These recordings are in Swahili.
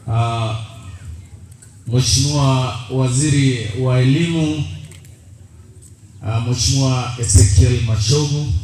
uh, Mheshimiwa Waziri wa Elimu uh, Mheshimiwa Ezekiel Mashogu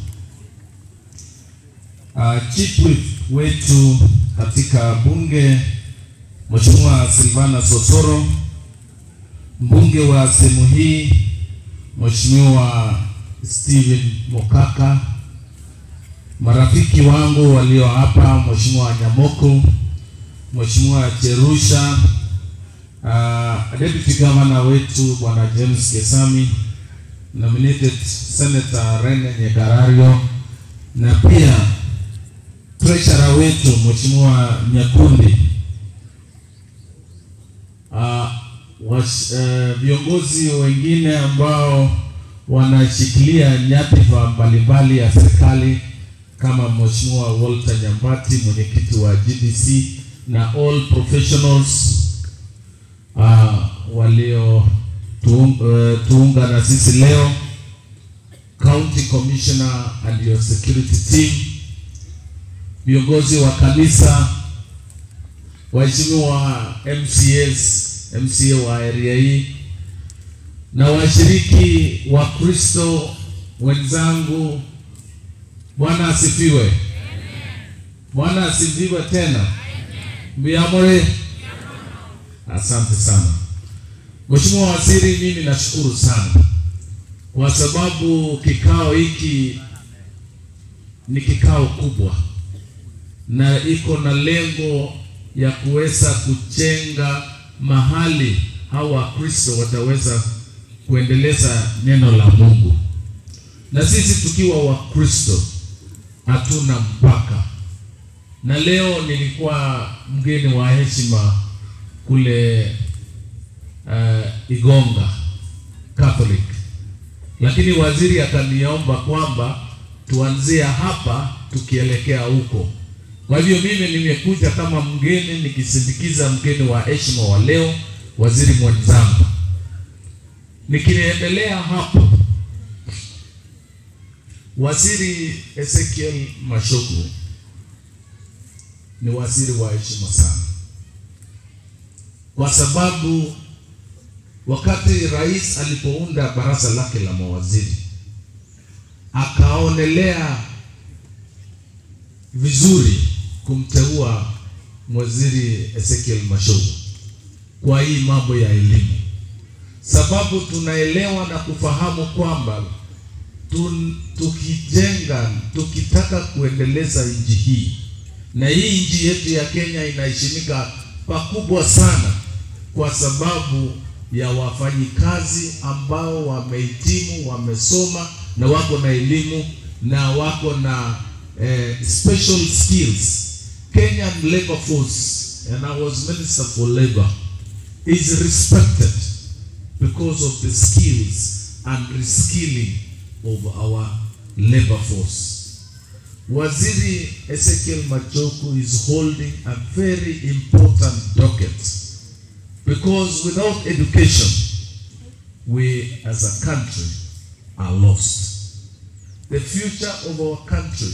uh, Chief Whip wetu katika bunge Mheshimiwa Silvana Sosoro, mbunge wa sehemu hii Mheshimiwa Steven Mokaka, marafiki wangu walio hapa, Mheshimiwa Nyamoko, Mheshimiwa Cherusha, uh, Deputy Governor wetu Bwana James Kesami, nominated Senator Rene Nyekarario na pia treasurer wetu Mheshimiwa Nyakundi, uh, wash, uh, viongozi wengine ambao wanashikilia nyadhifa mbalimbali ya serikali kama Mheshimiwa Walter Nyambati, mwenyekiti wa GDC na all professionals uh, walio tuung, uh, tuunga na sisi leo, county commissioner and your security team, viongozi wa kanisa, waheshimiwa MCAs, MCA wa area hii na washiriki wa Kristo wenzangu, Bwana asifiwe. Bwana asifiwe tena. Mbiamore, asante sana Mheshimiwa Waziri, mimi nashukuru sana kwa sababu kikao hiki ni kikao kubwa na iko na lengo ya kuweza kujenga mahali hao Wakristo wataweza kuendeleza neno la Mungu, na sisi tukiwa Wakristo hatuna mpaka. Na leo nilikuwa mgeni wa heshima kule uh, Igonga Catholic, lakini waziri akaniomba kwamba tuanzie hapa tukielekea huko. Kwa hivyo mimi nimekuja kama mgeni nikisindikiza mgeni wa heshima wa leo, waziri mwenzangu. Nikiendelea hapo, waziri Ezekiel Mashogu ni waziri wa heshima sana, kwa sababu wakati rais alipounda baraza lake la mawaziri akaonelea vizuri kumteua waziri Ezekiel Mashogu kwa hii mambo ya elimu, sababu tunaelewa na kufahamu kwamba tun, tukijenga tukitaka kuendeleza nchi hii, na hii nchi yetu ya Kenya inaheshimika pakubwa sana kwa sababu ya wafanyikazi ambao wamehitimu, wamesoma na wako na elimu na wako na eh, special skills. Kenyan labor force and I was minister for labor is respected because of the skills and reskilling of our labor force. Waziri Ezekiel Machoku is holding a very important docket because without education, we as a country are lost. The future of our country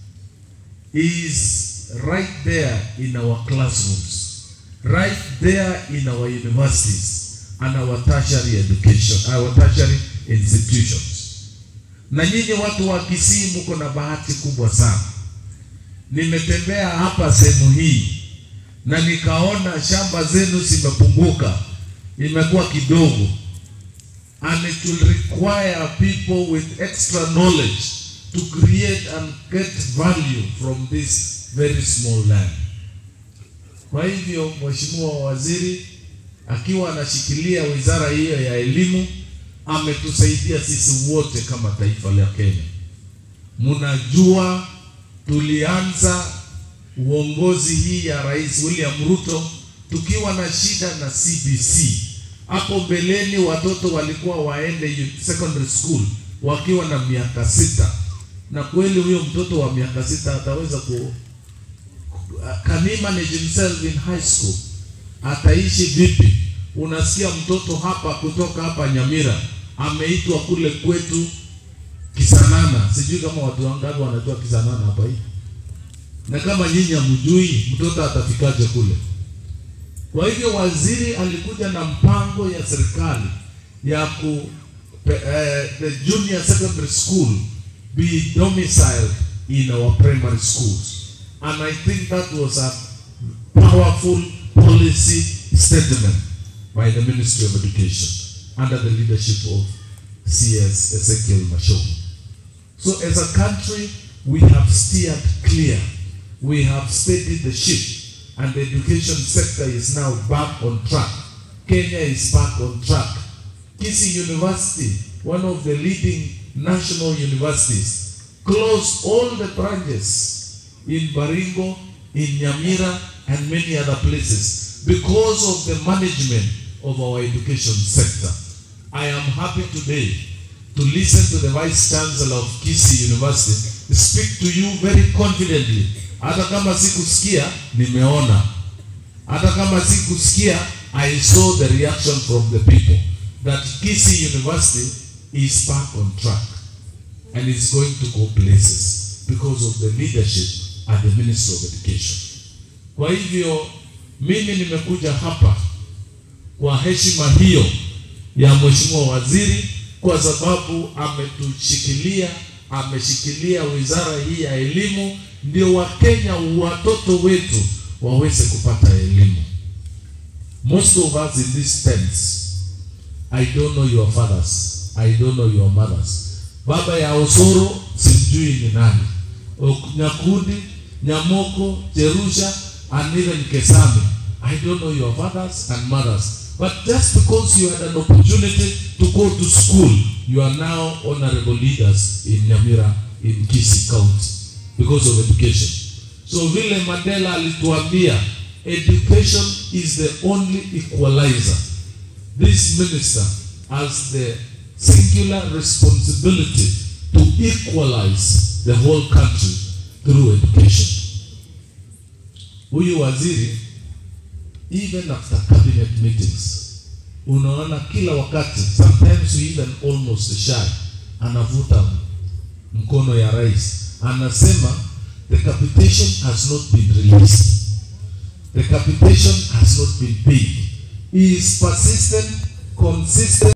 is right there in our classrooms, right there in our universities and our tertiary education, our tertiary institutions. Na nyinyi watu wa Kisii mko na bahati kubwa sana. Nimetembea hapa sehemu hii na nikaona shamba zenu zimepunguka, imekuwa kidogo, and it will require people with extra knowledge to create and get value from this very small land. Kwa hivyo, Mheshimiwa Waziri akiwa anashikilia wizara hiyo ya elimu ametusaidia sisi wote kama taifa la Kenya. Mnajua tulianza uongozi hii ya Rais William Ruto tukiwa na shida na CBC. Hapo mbeleni watoto walikuwa waende secondary school wakiwa na miaka sita, na kweli huyo mtoto wa miaka sita ataweza ku can he manage himself in high school? Ataishi vipi? Unasikia mtoto hapa kutoka hapa Nyamira ameitwa kule kwetu Kisanana, sijui kama watu wangapi wanajua Kisanana hapa hii na kama nyinyi hamjui mtoto atafikaje kule? Kwa hivyo waziri alikuja na mpango ya serikali ya ku uh, the junior secondary school be domiciled in our primary schools and I think that was a powerful policy statement by the Ministry of Education under the leadership of CS Ezekiel Mashomo. So as a country, we have steered clear. We have steadied the ship and the education sector is now back on track. Kenya is back on track. Kisii University, one of the leading national universities, closed all the branches in Baringo, in Nyamira, and many other places because of the management of our education sector. I am happy today to listen to the Vice Chancellor of Kisii University speak to you very confidently. Hata kama sikusikia, nimeona. Hata kama sikusikia, I saw the reaction from the people that Kisii University is back on track and is going to go places because of the leadership at the Ministry of Education. Kwa hivyo mimi nimekuja hapa kwa heshima hiyo ya Mheshimiwa Waziri kwa sababu ametushikilia, ameshikilia wizara hii ya elimu, ndio Wakenya watoto wetu waweze kupata elimu. Most of us in these tents, I don't know your fathers, I don't know your mothers. Baba ya Osoro simjui ni nani, Nyakundi, Nyamoko, Jerusha, and even Kesami. I don't know your fathers and mothers. But just because you had an opportunity to go to school, you are now honorable leaders in Nyamira, in Kisii County, because of education. So vile Mandela alituambia, education is the only equalizer. This minister has the singular responsibility to equalize the whole country through education. Huyu waziri even after cabinet meetings unaona kila wakati sometimes we even almost shy anavuta mkono ya rais anasema the capitation has not been released the capitation has not been paid he is persistent consistent